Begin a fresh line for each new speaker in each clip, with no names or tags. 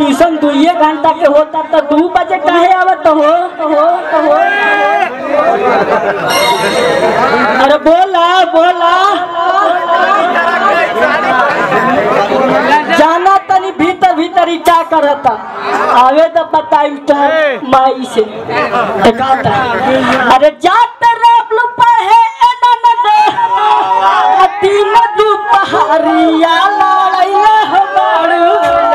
tuition दुइये घंटा के होता तो दू बजे काहे आवत हो हो हो अरे बोला बोला जाना तनी भीतर भीतर ही क्या करता आवे तो बताई तो माई से दिखाता अरे जाते रेबलू पहे एडन दे तीन दू पहाड़िया लड़ाइले हो बाड़ू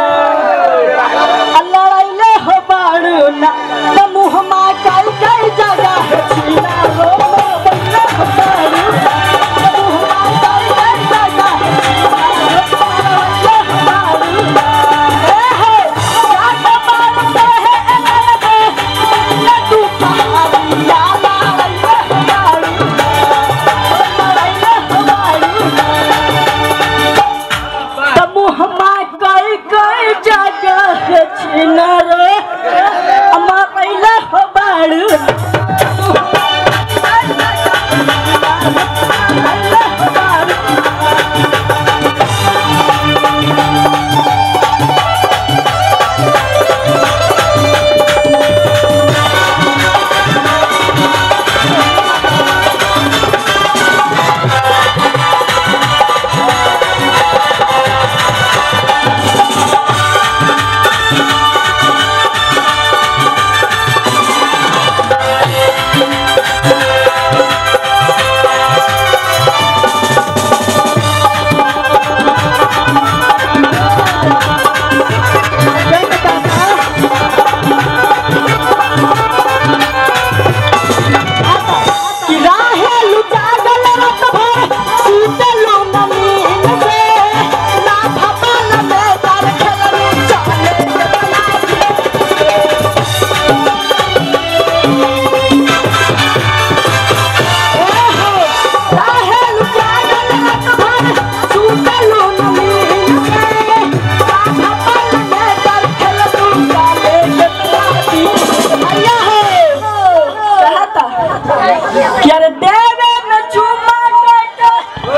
लड़ाइले हो बाड़ू ना त मुँह मा कई कई जगह छीना रो लड़ाइले हो बाड़ू त मुँह मा कई कई जगह लड़ाइले हो बाड़ू ए हे जात बाड़ू दे हे एनन दे तीन दू पहाड़िया लड़ाइले हो बाड़ू लड़ाइले हो बाड़ू तमुहमा कई कई जगह छिन रे अमा पहले हो बाड़ू कि राहे लुटागल रत भर सूतलो नमीन से ना भपल में दर खेलनी चले राहे लुटागल रत भर सूतलो नमीन से ना भपल में दर खेलनी चले भैया हो कहता कि अरे देवे में चुमा के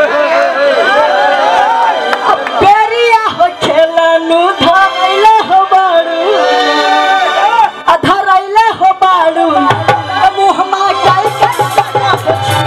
अब पेरिया हो खेलनु धरैले हो बाड़ू आ धरैले हो बाड़ू आ मुहमा काई काई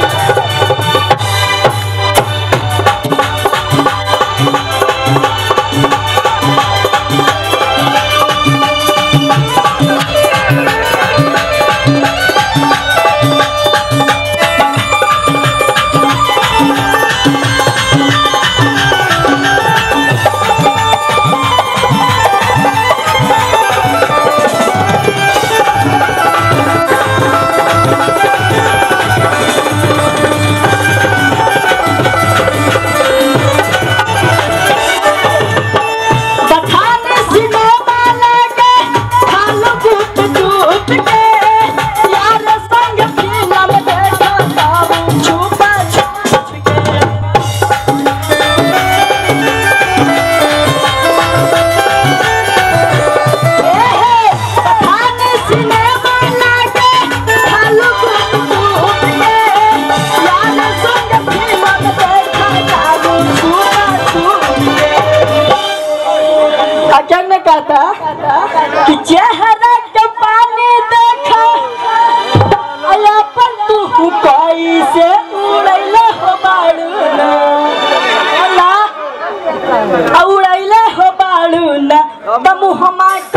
बठाने सिनेमा लगे खालो गुट गुट के यार संग फिल्म देखा ताऊ छुपा छुप के बठाने सिनेमा लगे खालो गुट गुट के यार संग फिल्म देखा ताऊ छुपा छुप के अचन ने कहता कि चेहरा के पानी देखा अपन तू कैसे उड़ैले हो बाड़ू ना अला उड़ैले हो बाड़ू ना त मुहमा